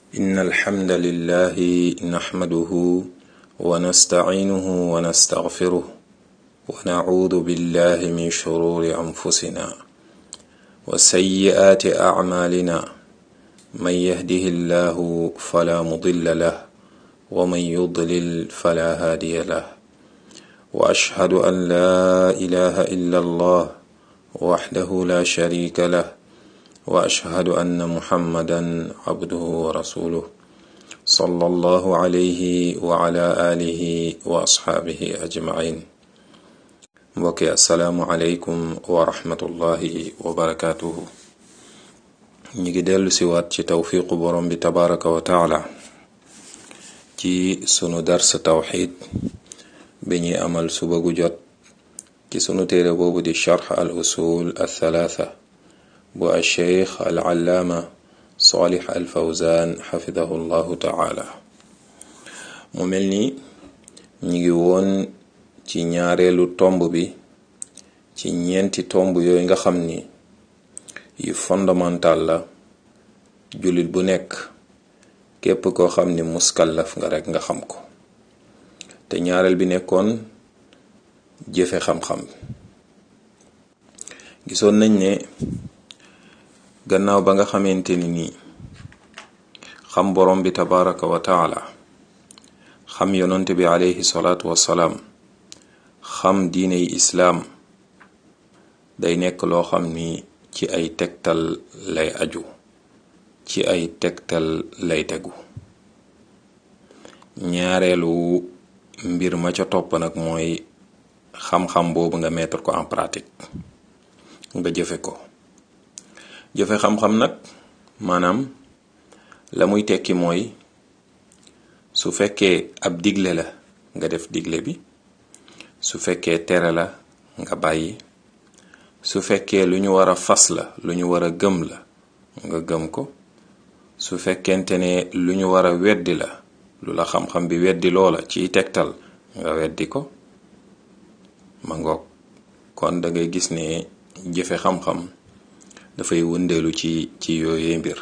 إن الحمد لله نحمده ونستعينه ونستغفره ونعوذ بالله من شرور أنفسنا وسيئات أعمالنا من يهده الله فلا مضل له ومن يضلل فلا هادي له وأشهد أن لا إله إلا الله وحده لا شريك له وأشهد أن محمدا عبده ورسوله صلى الله عليه وعلى آله وأصحابه أجمعين mbokki asalaamualeykum wa rahmatullahi wa barakaatuhu ñi ngi dellu si waat ci tawfiqu borom bi tabaraka wa taala ci sunu dars tawxid bi ñuy amal suba gu jot ci sunu téere boobu di charx al usul al thalaatha bu al cheikh al allaama salih al fawzan xafidahu llahu taala mu mel ni ñi ngi woon ci ñaareelu tomb bi ci ñeenti tomb yooyu nga xam ni yu fondamental la jullit bu nekk képp koo xam ni muskallaf nga rekk nga xam ko te ñaareel bi nekkoon jëfe xam-xam gisoon nañ ne gannaaw ba nga xamante ni nii xam borom bi tabaraka wa taala xam yonante bi alayhi salaatu wassalaam xam diiney islaam day nekk loo xam ni ci ay tegtal lay aju ci ay tegtal lay tegu ñaareelu mbir ma ca topp nag mooy xam-xam boobu nga mettre ko en pratique nga jëfe ko jëfe xam-xam nag maanaam la muy tekki mooy su fekkee ab digle la nga def digle bi su fekkee tere la nga bàyyi su fekkee lu ñu war a fas la lu ñu war a gëm la nga gëm ko su fekkente ne lu ñu war a weddi la lu la xam-xam bi weddi loola ciy tegtal nga weddi ko ma ngoog kon da ngay gis ne jëfe xam-xam dafay wëndeelu ci ci yooyee mbir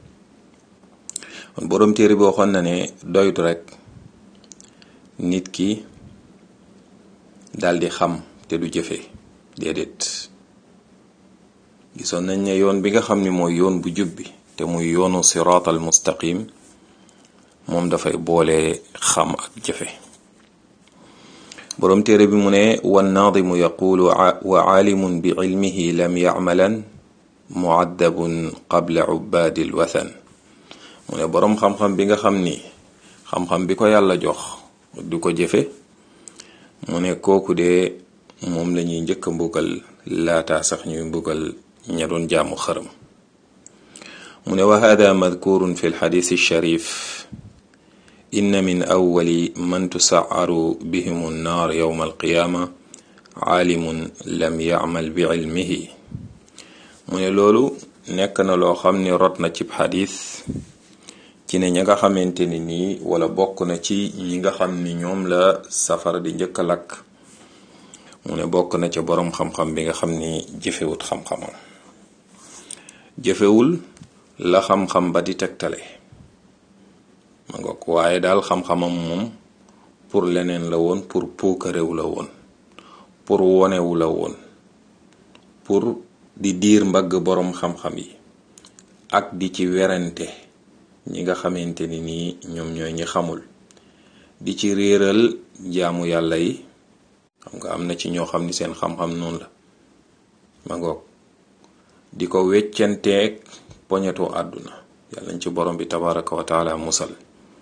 kon boroom téere bi waxoon na ne doytu rekk nit ki daldi xam te du jëfe déedéet gisoon nañ ne yoon bi nga xam ni mooy yoon bu jub bi te muy yoonu siraatal mustaqim moom dafay boole xam ak jëfe boroom téere bi mu ne wannaadimu yaqulu wa aalimun bi ilmihi lam yacmalan muaddabun qabla ubbaadi lwathan mu ne boroom xam-xam bi nga xam ni xam-xam bi ko yàlla jox du ko jëfe mu ne kooku de moom la ñuy njëkk a mbugal laataa sax ñuy mbugal ña doon jaamu xërëm mu ne wa hada madkurun fi lxadis sharif inna min awali man tusaaru bihim nnaar yowma alqiyaama aalimun lam yacmal bi cilmihi mu ne loolu nekk na loo xam ni rot na cib xadis ci ne ña nga xamante ni nii wala bokk na ci ñi nga xam ni ñoom la safara di njëkk a lakk mu ne bokk na ca boroom xam-xam bi nga xam ni jëfewut xam-xamam jëfewul la xam-xam ba di tegtale ma ngoog waaye daal xam-xamam moom pour leneen la woon pour puukarewu la woon pour wonewu la woon pour di diir mbagg boroom xam-xam yi ak di ci werante ñi nga xamante ni nii ñoom ñooy ñi xamul di ci réeral jaamu yàlla yi xam nga am na ci ñoo xam ni seen xam-xam noonu la ma ngoog di ko weccanteeg poñetu àdduna yàlla nañ ci borom bi tabaraka wa taala musal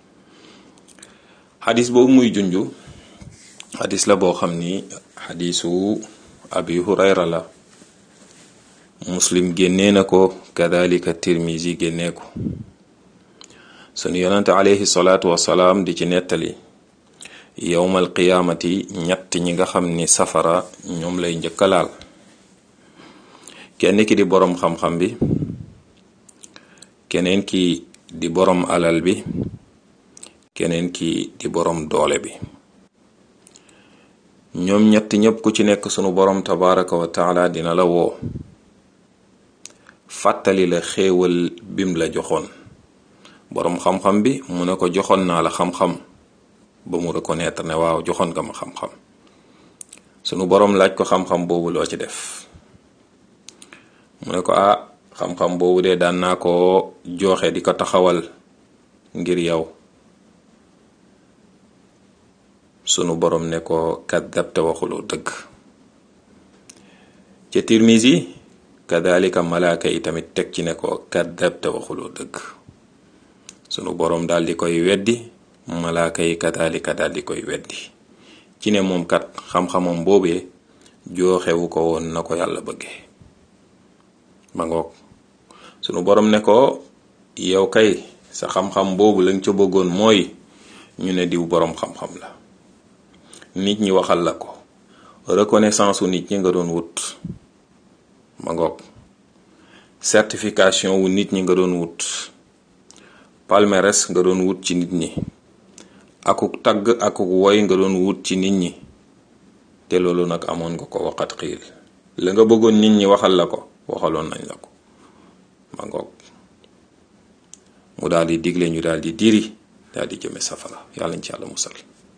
xadis boobu muy junju xadis la boo xam ni xadisu abi hurayra la muslim génnee na ko kadalika tirmisi génnee ko sunu yonante alayhi salaatu wasalaam di ci nettali yowmal qiyaamati ñett ñi nga xam ni safara ñoom lay njëkka laal kenn ki di boroom xam-xam bi keneen ki di boroom alal bi keneen ki di boroom doole bi ñoom ñett ñépp ku ci nekk sunu boroom tabaraka wa taala dina la woo fàttali la xéewal bim la joxoon boroom xam-xam bi mu ne ko joxoon naa la xam-xam ba mu reconnaître ne waaw joxoon nga ma xam-xam sunu boroom laaj ko xam-xam boobu loo ci def mu ne ko ah xam-xam boobu de daan naa ko joxe di ko taxawal ngir yow sunu boroom ne ko kaddabta waxuloo dëgg ca Tirmisi kadalika malaaka yi tamit teg ci ne ko kaddabta waxuloo dëgg sunu boroom daal di koy weddi malaaka yi kadalika daal di koy weddi ci ne moom kat xam-xamam boobee jooxewu ko woon na ko yàlla bëggee ma ngoog sunu boroom ne ko yow kay sa xam-xam boobu lañ ca bëggoon mooy ñu ne diw boroom xam-xam la nit ñi waxal la ko reconnaissance u nit ñi nga doon wut ma ngoog certification wu nit ñi nga doon wut palmarès nga doon wut ci nit ñi akuk tagg akuk woy nga doon wut ci nit ñi te loolu nag amoon nga ko waxat xiil la nga bëggoon nit ñi waxal la ko waxaloon nañ la ko ma ngoog mu daal di digle ñu daal di diri daal di jëme safara yàlla ñu ci yàlla musal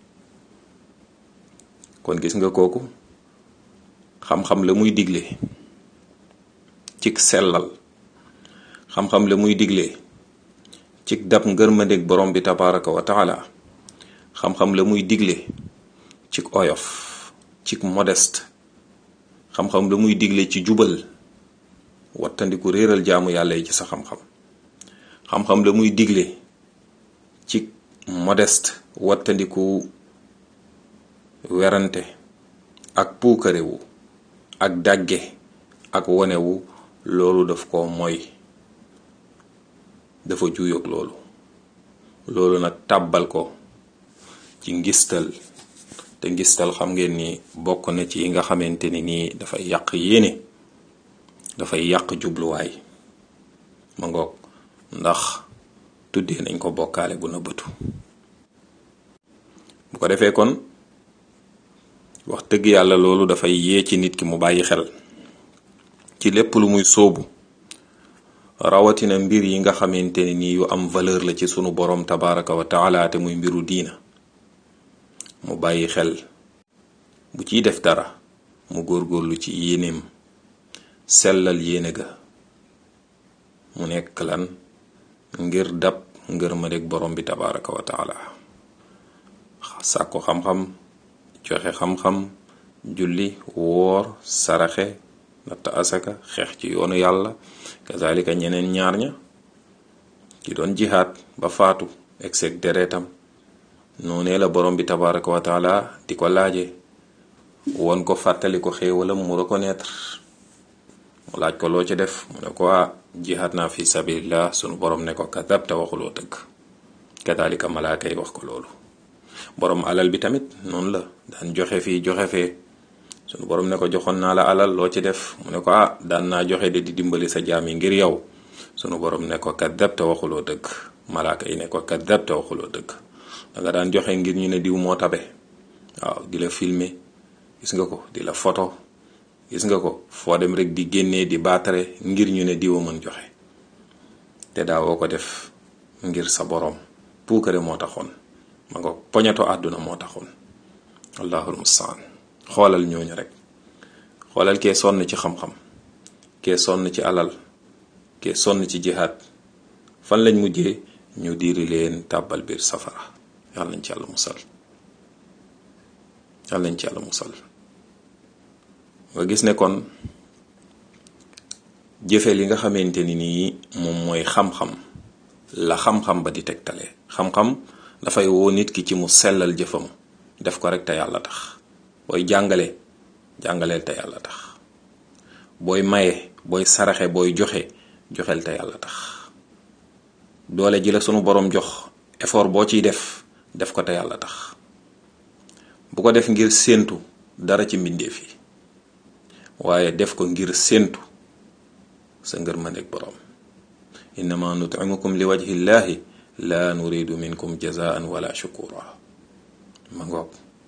kon gis nga kooku xam-xam la muy digle cig sellal xam-xam la muy digle cig dab ngërmandeg borom bi tabaraka wa taala xam-xam la muy digle cig oyof cig modeste xam-xam la muy digle ci jubal wattandiku réeral jaamu yàlla yi ci sa xam-xam xam-xam la muy digle ci modeste wattandiku werante ak puukarewu ak dàgge ak wonewu loolu daf ko mooy dafa juyoog loolu loolu nag tàbbal ko ci ngistal te ngistal xam ngeen ni bokk na ci yi nga xamante ni nii dafay yàq yéene dafay yàq jubluwaay ma ngoog ndax tuddee nañ ko bokkaale gu nëbbatu bu ko defee kon wax dëgg yàlla loolu dafay yee ci nit ki mu bàyyi xel ci lépp lu muy sóobu rawatina mbir yi nga xamante ne nii yu am valeur la ci sunu borom tabaraka wa taala te muy mbiru diina mu bàyyi xel bu ciy def dara mu góorgóorlu ci yéeneem sellal yéene ga mu nekk lan ngir dab ngir ma deg borom bi tabaraka wa taala sàkku xam-xam joxe xam-xam julli woor saraxe natt asaka xeex ci yoonu yàlla kazalika ñeneen ñaar ña ki doon jihaad ba faatu exeg deretam noonee la borom bi tabaraka wa taala di ko laaje won ko fàttali ko xéewalam mu reconnaître mu laaj ko loo ci def mu ne ko ah jihaad naa fi sabilillah sunu borom ne ko kadabta waxuloo dëgg kazalika malaaka yi wax ko loolu borom alal bi tamit noonu la daan joxe fii joxe fee sunu borom ne ko joxoon naa la alal loo ci def mu ne ko ah daan naa joxe de di dimbali sa jaam yi ngir yow sunu borom ne ko kadabta waxuloo dëgg malaaka yi ne ko kadabta waxuloo dëgg da nga daan joxe ngir ñu ne diw moo tabe waaw di la filmer gis nga ko di la photo gis nga ko foo dem rek di génnee di baatare ngir ñu ne diwa mën joxe te daawoo ko def ngir sa borom puukare moo taxoon ma nga poñato àdduna moo taxoon allahul mustaan xoolal ñooñu rek xoolal kee sonn ci xam-xam kee sonn ci alal kee sonn ci jihaad fan lañ mujjee ñu diiri leen tàbbal biir safara yàlla nañ ci yàlla musal yàlla nañ ci yàlla musal nga gis ne kon jëfe li nga xamante ni nii moom mooy xam-xam la xam-xam ba di tegtale xam-xam dafay woo nit ki ci mu sellal jëfam def ko rek te yàlla tax booy jàngale jàngaleel te yàlla tax booy maye booy saraxe booy joxe joxeel te yàlla tax doole ji la sunu borom jox effort boo ciy def def ko te yàlla tax bu ko def ngir séentu dara ci mbindeef yi waaye def ko ngir séentu sa ngër ma nekk borom innama nutimukum li wajhi llahi la nuridu minkum jazaan wala shukura ma ngoog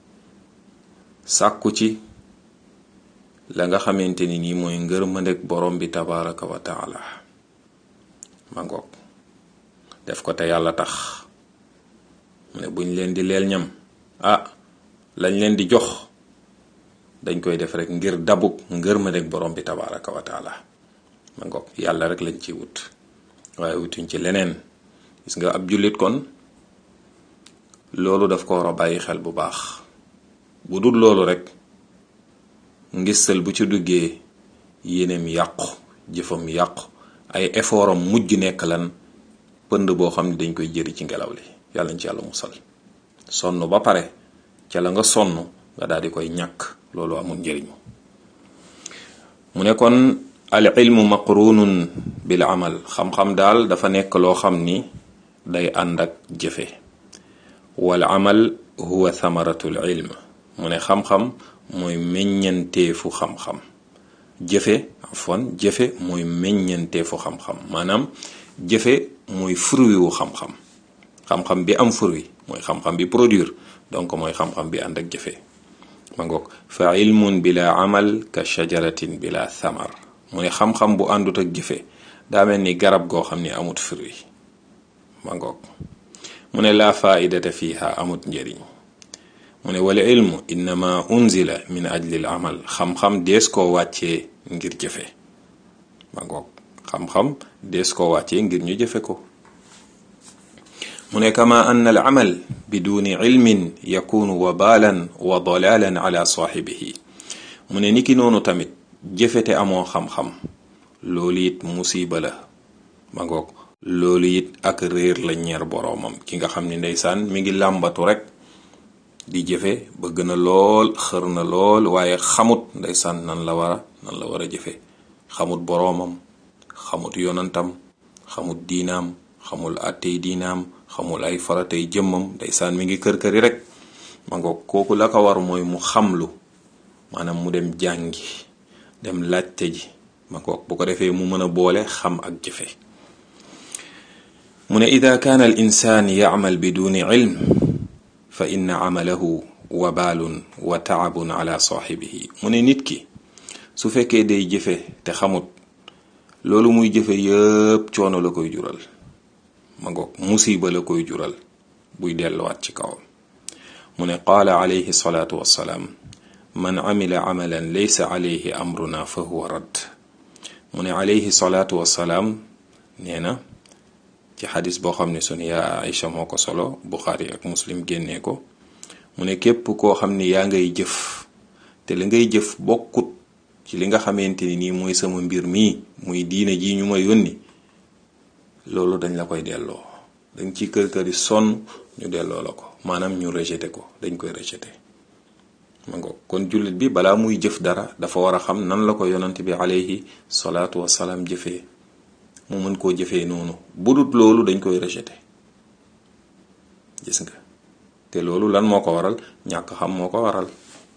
sàkku ci la nga xamante ni nii mooy ngër ma nekk borom bi tabaraka wa taala ma ngoog def ko te yàlla tax mu ne buñ leen di leel ñam ah lañ leen di jox dañ koy def rek ngir dabuk ngër ma rek borom bi tabaraka wa taala ma ngoog yàlla rek lañ ciy wut waaye wutuñ ci leneen gis nga ab jullit kon loolu daf ko war a bàyyi xel bu baax bu dul loolu rek ngistal bu ci duggee yéeneem yàqu jëfam yàqu ay effortam mujj nekk lan pënd boo xam ne dañ koy jëri ci ngelaw li yàlla ñu ci yàlla musal sonn ba pare ca la nga sonn nga daal di koy ñàkk loolu amul njëriñ mu ne kon al ilmu maqrunun bil amal xam-xam daal dafa nekk loo xam ni day ànd ak jëfe wal amal huwa thamaratul ilm mu ne xam-xam mooy meññanteefu xam-xam jëfe afwan jëfe mooy meññanteefu xam-xam maanaam jëfe mooy fruit wu xam-xam xam-xam bi am fruit mooy xam-xam bi produire donc mooy xam-xam bi ànd ak jëfe ma ngoog fa ilmun bila amal ka shajaratin bila thamar mu ne xam-xam bu àndut ak jëfe daa mel ni garab goo xam ni amut fruit ma ngoog mu ne laa faidata fiha amut njëriñ mu ne wala ilmu innama unzila min ajli al amal xam-xam dees koo wàccee ngir jëfe ma ngoog xam-xam dees koo wàccee ngir ñu jëfe ko mu ne kama anna al amal biduni ilmin yakunu wabalan wa dalalan ala saaxibihi mu ne niki noonu tamit jëfete amoo xam-xam loolu it musiba la ma ngoog loolu it ak réer la ñeer boroomam ki nga xam ni ndeysaan mi ngi làmbatu rek di jëfe bëgg na lool xër na lool waaye xamut ndeysaan nan la war a nan la war a jëfe xamut boroomam xamut yonantam xamut diinaam xamul àttey diinaam xamul ay faratay jëmmam ndeysaan mi ngi kër këri rek ma ngoog kooku la ko war mooy mu xamlu maanaam mu dem jàngi dem laajte ji ma ngoog bu ko defee mu mën a boole xam ak jëfe mu ne ida kaana al insaan yacmal biduni ilm fa inna camalahu wabaalun wa taabun ala saaxibihi mu ne nit ki su fekkee day jëfe te xamut loolu muy jëfe yëpp coono la koy jural ma ngoog musiba la koy jural buy delluwaat ci kawam mu ne qaala alayhi salaatu wassalaam man amila amalan laysa alayhi amruna fa huwa radd mu ne alayhi salaatu wassalaam nee na ci xadis boo xam ne sunu yaa Aïcha moo ko solo Buxaari ak Muslim génnee ko mu ne képp koo xam ni yaa ngay jëf te li ngay jëf bokkut ci li nga xamante ni nii mooy sama mbir mii muy diine ji ñu ma yónni loolu dañ la koy delloo dañ ci kër kër yi sonn ñu delloo la ko maanaam ñu rejeté ko dañ koy rejeté ma ngoog kon jullit bi balaa muy jëf dara dafa war a xam nan la ko yonant bi alayhi salaatu wasalaam jëfee mu mën koo jëfee noonu budut loolu dañ koy rejeté gis nga te loolu lan moo ko waral ñàkk xam moo ko waral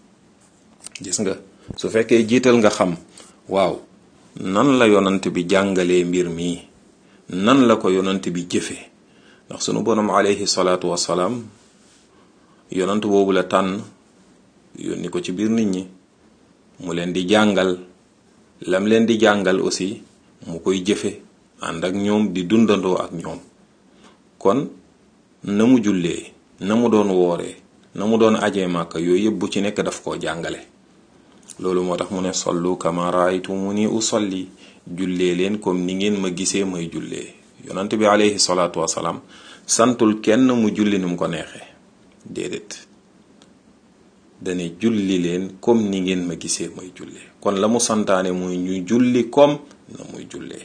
gis nga su fekkee jiital nga xam waaw nan la yonant bi jàngalee mbir mii nan la ko yonant bi jëfee ndax sunu borom alayhi salaatu wasalaam yonant boobu la tànn yónni ko ci biir nit ñi mu leen di jàngal lam leen di jàngal aussi mu koy jëfe ànd ak ñoom di dundandoo ak ñoom kon na mu jullee na mu doon wooree na mu doon ajee màkka yooyu yëpp bu ci nekk daf koo jàngale loolu moo tax mu ne sollu kama raaytumuni usalli jullee leen comme ni ngeen ma gisee may jullee yonant bi alayhi salaatu wasalaam santul kenn mu julli ni mu ko neexee déedéet dane julli leen comme ni ngeen ma gisee may jullee kon la mu santaane muy ñu julli comme na muy jullee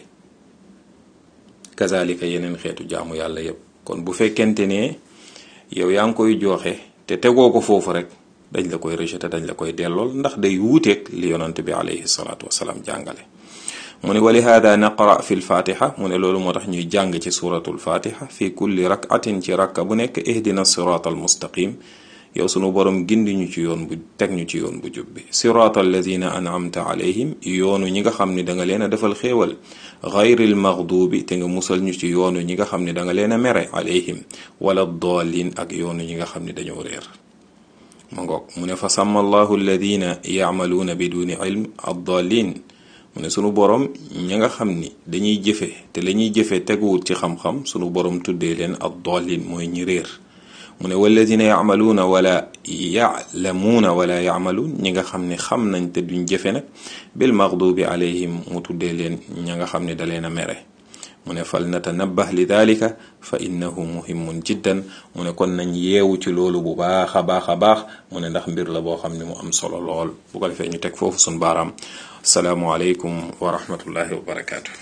kazalika yeneen xeetu jaamu yàlla yépp kon bu fekkente ne yow yaa ngi koy jooxe te tegoo ko foofu rek dañ la koy rejeté dañ la koy dellool ndax day wuuteeg li yonant bi alayhi salaatu wasalaam jàngale mu ne wa lihaada naqra fi lfatiha mu ne loolu moo tax ñuy jàng ci suratu lfatiha fi kulli rakatin ci rakka bu nekk ihdina sirata almustaqim yow sunu borom gindi ñu ci yoon bu teg ñu ci yoon bu jub bi sirata alladina an'amta alayhim yoonu ñi nga xam ne da nga leen a defal xéewal gayril maghdubi te nga musal ñu ci yoonu ñi nga xam ne da nga leen a mere alayhim wala dallin ak yoonu ñi nga xam ne dañoo réer ma ngoog mu ne fa sàmm allahu alladina yacmaluuna biduni ilm addalin mu ne sunu borom ña nga xam ni dañuy jëfe te la ñuy jëfe teguwut ci xam-xam sunu borom tuddee leen ad dallin mooy ñi réer mu ne walladina yacmaluuna wala yaclamuuna wala yacmaluun ñi nga xam ne xam nañ te duñ jëfe nag bil maxdubi alayhim mu tuddee leen ña nga xam ne da leen a mere mu ne fal natanabbah li dalika fa innahu muhimun jiddan mu ne kon nañ yeewu ci loolu bu baax a baax a baax mu ne ndax mbir la boo xam ne mu am solo lool bu ko defee ñu teg foofu sun baaraam asalaamualeykum wa rahmatullahi wa barakaatu.